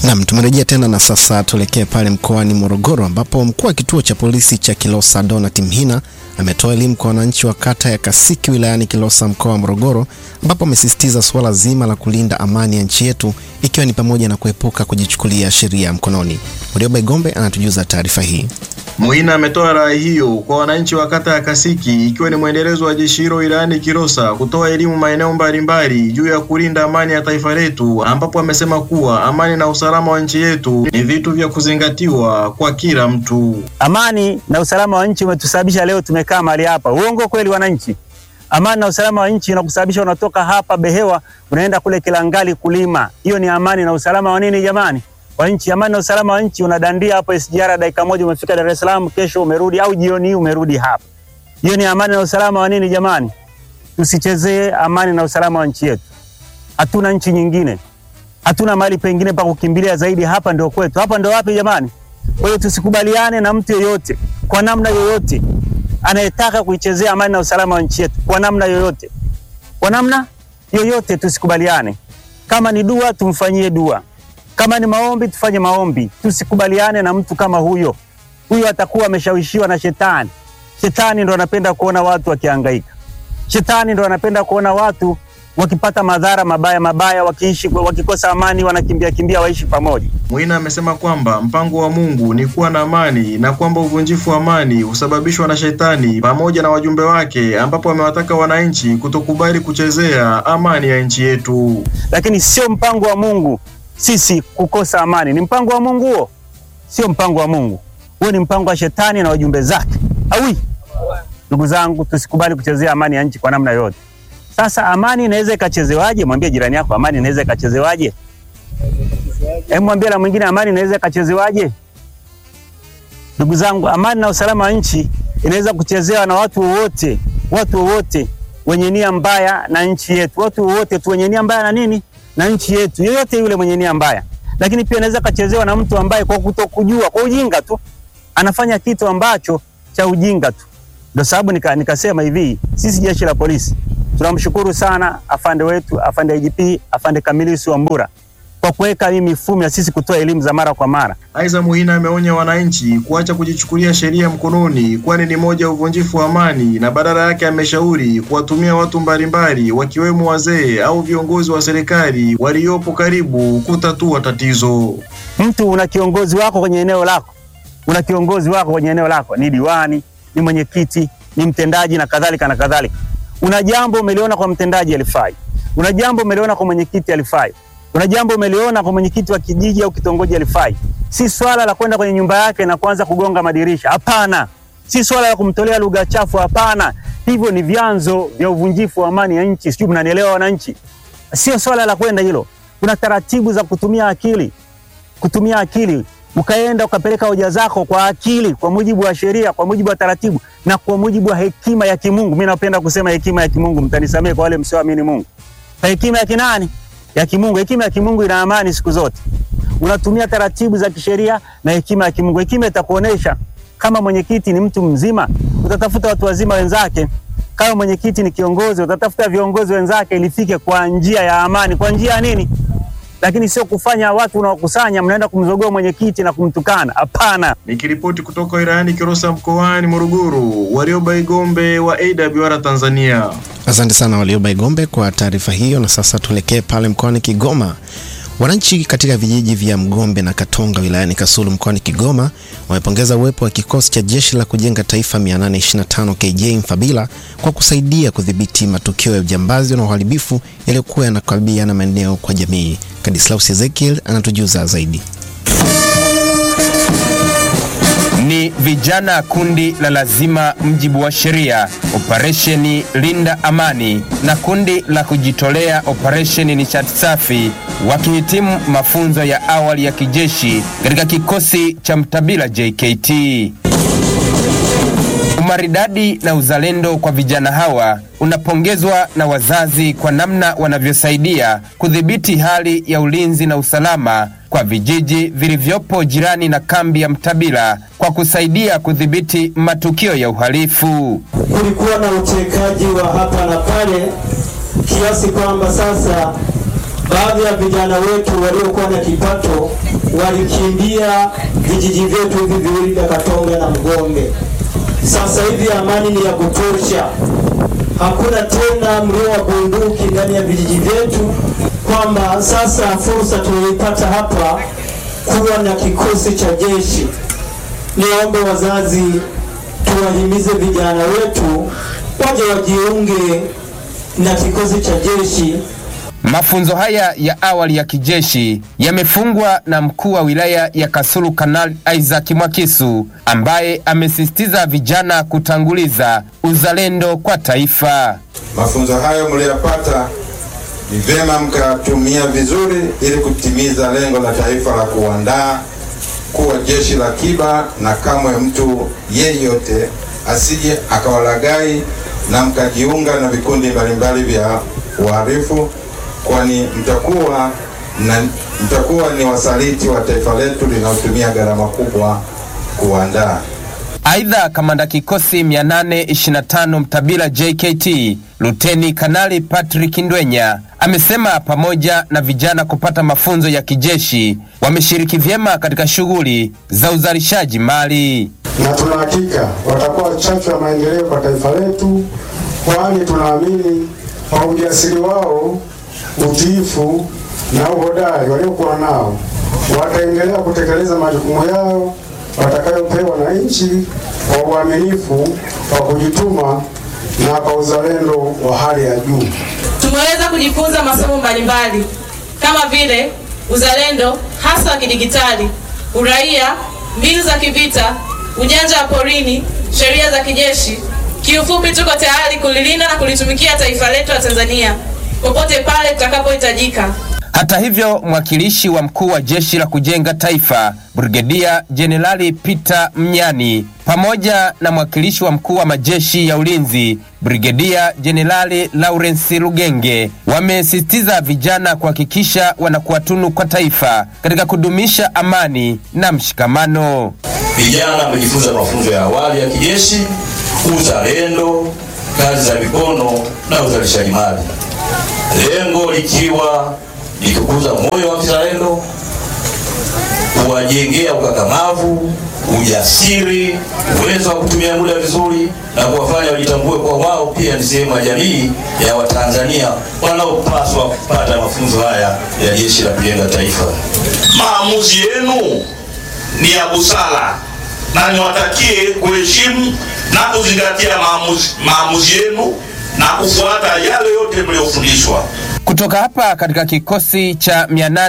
Nam, tumerejea tena na sasa tuelekee pale mkoani Morogoro ambapo mkuu wa kituo cha polisi cha Kilosa Donat Mhina ametoa elimu kwa wananchi wa kata ya Kasiki wilayani Kilosa mkoa wa Morogoro ambapo amesisitiza suala zima la kulinda amani ya nchi yetu ikiwa ni pamoja na kuepuka kujichukulia sheria mkononi. Warioba Igombe anatujuza taarifa hii. Muhina ametoa rai hiyo kwa wananchi wa kata ya Kasiki ikiwa ni mwendelezo wa jeshi hilo wilayani Kilosa kutoa elimu maeneo mbalimbali juu ya kulinda amani ya taifa letu, ambapo amesema kuwa amani na usalama wa nchi yetu ni vitu vya kuzingatiwa kwa kila mtu. Amani na usalama wa nchi umetusababisha leo tumekaa mahali hapa. Uongo kweli, wananchi? Amani na usalama wa nchi unakusababisha unatoka hapa Behewa unaenda kule Kilangali kulima. Hiyo ni amani na usalama wa nini jamani? Wa nchi. Amani na usalama wa nchi unadandia hapo SGR, dakika moja umefika Dar es Salaam, kesho umerudi, au jioni hii umerudi hapa. Hiyo ni amani na usalama wa nini jamani? Tusichezee amani na usalama wa nchi yetu. Hatuna nchi nyingine, hatuna mahali pengine pa kukimbilia zaidi. Hapa ndio kwetu. Hapa ndio wapi jamani? Kwa hiyo tusikubaliane na mtu yeyote kwa namna yoyote anayetaka kuichezea amani na usalama wa nchi yetu kwa namna yoyote, kwa namna yoyote tusikubaliane. Kama ni dua, tumfanyie dua. Kama ni maombi, tufanye maombi. Tusikubaliane na mtu kama huyo. Huyo atakuwa ameshawishiwa na shetani. Shetani ndo anapenda kuona watu wakihangaika. Shetani ndo anapenda kuona watu wakipata madhara mabaya mabaya, wakiishi wakikosa amani, wanakimbia kimbia waishi pamoja. Muhina amesema kwamba mpango wa Mungu ni kuwa na amani na kwamba uvunjifu wa amani husababishwa na shetani pamoja na wajumbe wake, ambapo amewataka wananchi kutokubali kuchezea amani ya nchi yetu. Lakini sio mpango wa Mungu sisi kukosa amani. Ni mpango wa Mungu huo? Sio mpango wa Mungu huo, ni mpango wa shetani na wajumbe zake. Awi, ndugu zangu, tusikubali kuchezea amani ya nchi kwa namna yoyote. Sasa amani inaweza ikachezewaje? Mwambie jirani yako, amani inaweza ikachezewaje? Hebu mwambie na mwingine, amani inaweza ikachezewaje? Ndugu zangu, amani na usalama wa nchi inaweza kuchezewa na watu wowote, watu wowote wenye nia mbaya na nchi yetu, watu wowote tu wenye nia mbaya na nini na nchi yetu, yoyote yule mwenye nia mbaya. Lakini pia inaweza kachezewa na mtu ambaye kwa kutokujua, kwa ujinga tu anafanya kitu ambacho cha ujinga tu. Ndio sababu nika, nikasema hivi, sisi jeshi la polisi tunamshukuru sana afande wetu, afande IGP, afande Kamilisi Wambura kwa kuweka hii mifumo ya sisi kutoa elimu za mara kwa mara. Aidha, Muhina ameonya wananchi kuacha kujichukulia sheria mkononi, kwani ni moja ya uvunjifu wa amani, na badala yake ameshauri kuwatumia watu mbalimbali wakiwemo wazee au viongozi wa serikali waliopo karibu kutatua tatizo. Mtu una kiongozi wako kwenye eneo lako, una kiongozi wako kwenye eneo lako, ni diwani, ni mwenyekiti, ni mtendaji na kadhalika na kadhalika. Una jambo umeliona kwa mtendaji alifai, una jambo umeliona kwa mwenyekiti alifai, una jambo umeliona kwa mwenyekiti wa kijiji au kitongoji alifai. Si swala la kwenda kwenye nyumba yake na kuanza kugonga madirisha, hapana. Si swala la kumtolea lugha chafu, hapana. Hivyo ni vyanzo vya uvunjifu wa amani ya nchi. Sijui mnanielewa wananchi? Sio swala la kwenda hilo. Kuna taratibu za kutumia akili, kutumia akili ukaenda ukapeleka hoja zako kwa akili, kwa mujibu wa sheria, kwa mujibu wa taratibu na kwa mujibu wa hekima ya kimungu. Mimi napenda kusema hekima ya kimungu, mtanisamee kwa wale msioamini Mungu. Kwa hekima ya kinani? Ya kimungu. Hekima ya kimungu ina amani siku zote. Unatumia taratibu za kisheria na hekima ya kimungu. Hekima itakuonesha kama mwenyekiti ni mtu mzima, utatafuta watu wazima wenzake. Kama mwenyekiti ni kiongozi, utatafuta viongozi wenzake, ilifike kwa njia ya amani. Kwa njia ya nini? lakini sio kufanya watu unaokusanya mnaenda kumzogoa mwenyekiti na kumtukana. Hapana. Nikiripoti kutoka wilayani Kilosa mkoani Morogoro, Warioba Igombe wa AWR Tanzania. Asante sana Warioba Igombe kwa taarifa hiyo, na sasa tuelekee pale mkoani Kigoma. Wananchi katika vijiji vya Mgombe na Katonga wilayani Kasulu mkoani Kigoma wamepongeza uwepo wa kikosi cha jeshi la kujenga taifa 825 KJ Mfabila kwa kusaidia kudhibiti matukio ya ujambazi na uharibifu yaliyokuwa yanakabiliana maeneo kwa jamii. Kadislaus Ezekiel anatujuza zaidi. Ni vijana kundi la lazima mjibu wa sheria operesheni linda amani na kundi la kujitolea operesheni nishati safi wakihitimu mafunzo ya awali ya kijeshi katika kikosi cha Mtabila JKT. Umaridadi na uzalendo kwa vijana hawa unapongezwa na wazazi kwa namna wanavyosaidia kudhibiti hali ya ulinzi na usalama kwa vijiji vilivyopo jirani na kambi ya Mtabila kwa kusaidia kudhibiti matukio ya uhalifu. Kulikuwa na utekaji wa hapa na pale kiasi kwamba sasa baadhi ya vijana wetu waliokuwa na kipato walikimbia vijiji vyetu hivi viwili vya Katonga na Mgombe. Sasa hivi amani ni ya kutosha, hakuna tena mlio wa bunduki ndani ya vijiji vyetu, kwamba sasa fursa tunayoipata hapa kuwa na kikosi cha jeshi. Niombe wazazi tuwahimize vijana wetu waje wajiunge na kikosi cha jeshi Mafunzo haya ya awali ya kijeshi yamefungwa na mkuu wa wilaya ya Kasulu Kanali Isaac Mwakisu ambaye amesisitiza vijana kutanguliza uzalendo kwa taifa. Mafunzo hayo mliyopata ni vyema mkatumia vizuri ili kutimiza lengo la taifa la kuandaa kuwa jeshi la kiba, na kamwe mtu yeyote asije akawalagai na mkajiunga na vikundi mbalimbali vya uhalifu, kwani mtakuwa na mtakuwa ni wasaliti wa taifa letu linalotumia gharama kubwa kuandaa. Aidha, kamanda kikosi 825 Mtabila JKT Luteni Kanali Patrick Ndwenya amesema pamoja na vijana kupata mafunzo ya kijeshi wameshiriki vyema katika shughuli za uzalishaji mali. na tuna hakika watakuwa chachu ya maendeleo kwa taifa letu, kwani tunaamini kwa ujasiri wao, utiifu na uhodari waliokuwa nao wataendelea kutekeleza majukumu yao watakayopewa na nchi kwa uaminifu, kwa kujituma na kwa uzalendo wa hali ya juu. Tumeweza kujifunza masomo mbalimbali kama vile uzalendo hasa wa kidigitali, uraia, mbinu za kivita, ujanja wa porini, sheria za kijeshi. Kiufupi, tuko tayari kulilinda na kulitumikia taifa letu la Tanzania popote pale tutakapohitajika. Hata hivyo, mwakilishi wa mkuu wa jeshi la kujenga taifa Brigedia Jenerali Peter Mnyani pamoja na mwakilishi wa mkuu wa majeshi ya ulinzi Brigedia Jenerali Lawrence Lugenge wamesisitiza vijana kuhakikisha wanakuwa tunu kwa taifa katika kudumisha amani na mshikamano. Vijana wamejifunza mafunzo ya awali ya kijeshi, uzalendo, kazi za mikono na uzalishaji mali, lengo likiwa ni kukuza moyo wa kizalendo, kuwajengea ukakamavu, ujasiri, uwezo wa kutumia muda vizuri na kuwafanya wajitambue kwa wao pia ni sehemu ya jamii ya Watanzania wanaopaswa kupata mafunzo haya ya Jeshi la Kujenga Taifa. Maamuzi yenu ni ya busara na niwatakie kuheshimu na kuzingatia maamuzi, maamuzi yenu na kufuata yale yote mliyofundishwa. Kutoka hapa katika kikosi cha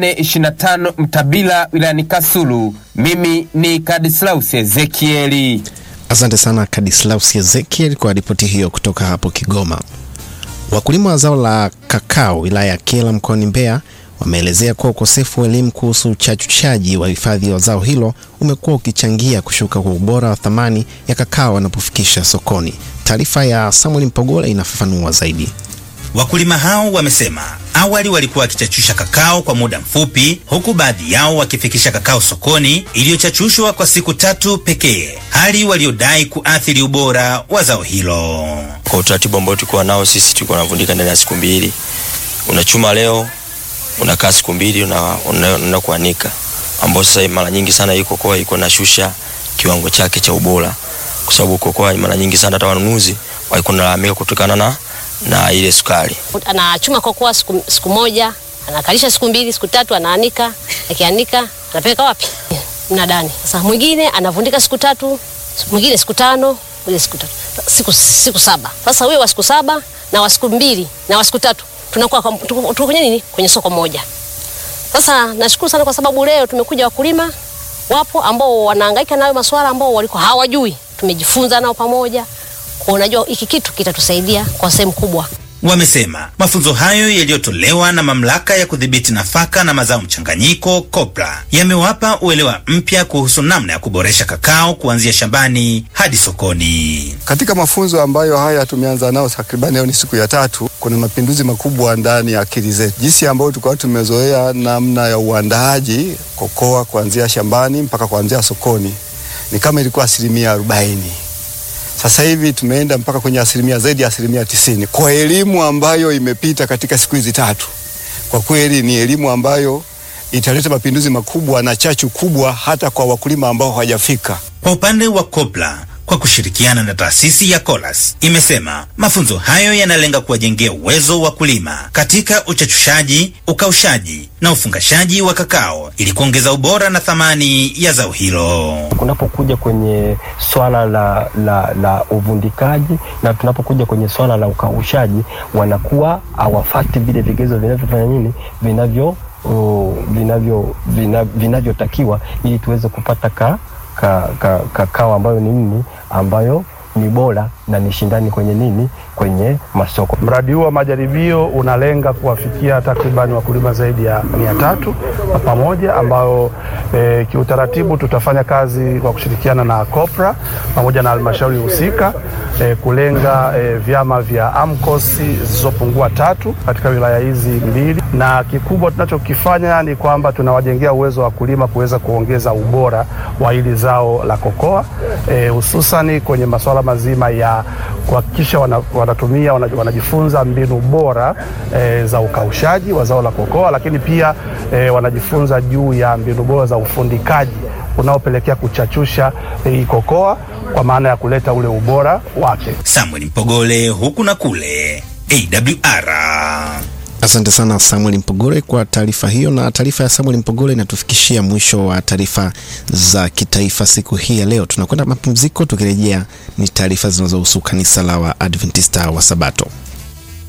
825 Mtabila wilayani Kasulu, mimi ni Kadislaus Ezekieli. Asante sana Kadislaus Ezekiel kwa ripoti hiyo kutoka hapo Kigoma. Wakulima wa zao la kakao wilaya ya Kyela mkoani Mbeya wameelezea kuwa ukosefu wa elimu kuhusu uchachuchaji wa hifadhi wa zao hilo umekuwa ukichangia kushuka kwa ubora wa thamani ya kakao wanapofikisha sokoni. Taarifa ya Samuel Mpogola inafafanua zaidi. Wakulima hao wamesema awali walikuwa wakichachusha kakao kwa muda mfupi, huku baadhi yao wakifikisha kakao sokoni iliyochachushwa kwa siku tatu pekee, hali waliodai kuathiri ubora wa zao hilo. Kwa utaratibu ambao tulikuwa nao sisi, tulikuwa tunavundika ndani ya siku mbili. Unachuma leo, unakaa siku mbili, unaenda una kuanika, ambao sasa mara nyingi sana hii kokoa iko nashusha kiwango chake cha ubora, kwa sababu kokoa mara nyingi sana hata wanunuzi walikuwa wanalalamika kutokana na na ile sukari. Anachuma kokoa siku, siku moja anakalisha siku mbili siku tatu, anaanika, akianika anapeleka wapi? Mnadani. Sasa mwingine anavundika siku tatu, mwingine siku tano, mwingine siku tatu, siku, siku saba. Sasa huyo wa siku saba na wa siku mbili na wa siku tatu tunakuwa tuko kwenye nini? Kwenye soko moja. Sasa nashukuru sana kwa sababu leo tumekuja wakulima wapo ambao wanahangaika nayo masuala ambao walikuwa hawajui, tumejifunza nao pamoja kwa unajua hiki kitu kitatusaidia kwa sehemu kubwa. Wamesema mafunzo hayo yaliyotolewa na mamlaka ya kudhibiti nafaka na mazao mchanganyiko COPRA yamewapa uelewa mpya kuhusu namna ya kuboresha kakao kuanzia shambani hadi sokoni. Katika mafunzo ambayo haya tumeanza nao takribani leo ni siku ya tatu, kuna mapinduzi makubwa ndani ya akili zetu, jinsi ambayo tulikuwa tumezoea namna ya uandaaji kokoa kuanzia shambani mpaka kuanzia sokoni ni kama ilikuwa asilimia arobaini sasa hivi tumeenda mpaka kwenye asilimia zaidi ya asilimia tisini kwa elimu ambayo imepita katika siku hizi tatu. Kwa kweli ni elimu ambayo italeta mapinduzi makubwa na chachu kubwa hata kwa wakulima ambao hawajafika. Kwa upande wa COPRA kwa kushirikiana na taasisi ya Colas imesema mafunzo hayo yanalenga kuwajengea uwezo wa kulima katika uchachushaji, ukaushaji na ufungashaji wa kakao ili kuongeza ubora na thamani ya zao hilo. Kunapokuja kwenye swala la, la, la uvundikaji na tunapokuja kwenye swala la ukaushaji, wanakuwa hawafati vile vigezo vinavyofanya nini vinavyo uh, vinavyo vina- vinavyotakiwa ili tuweze kupata ka, ka, ka, kakao ambayo ni nini ambayo ni bora na ni shindani kwenye nini kwenye masoko. Mradi huu wa majaribio unalenga kuwafikia takriban wakulima zaidi ya mia tatu kwa pamoja, ambao e, kiutaratibu tutafanya kazi kwa kushirikiana na COPRA pamoja na halmashauri husika e, kulenga e, vyama vya AMCOS zisizopungua tatu katika wilaya hizi mbili, na kikubwa tunachokifanya ni kwamba tunawajengea uwezo wa wakulima kuweza kuongeza ubora wa hili zao la kokoa e, hususani kwenye masuala mazima ya kuhakikisha wana, wanatumia wana, wanajifunza mbinu bora e, za ukaushaji wa zao la kokoa, lakini pia e, wanajifunza juu ya mbinu bora za ufundikaji unaopelekea kuchachusha hii kokoa kwa maana ya kuleta ule ubora wake. Samuel Mpogole huku na kule AWR. Asante sana Samuel Mpogole kwa taarifa hiyo, na taarifa ya Samuel Mpogole inatufikishia mwisho wa taarifa za kitaifa siku hii ya leo. Tunakwenda mapumziko, tukirejea ni taarifa zinazohusu kanisa la Waadventista wa Sabato.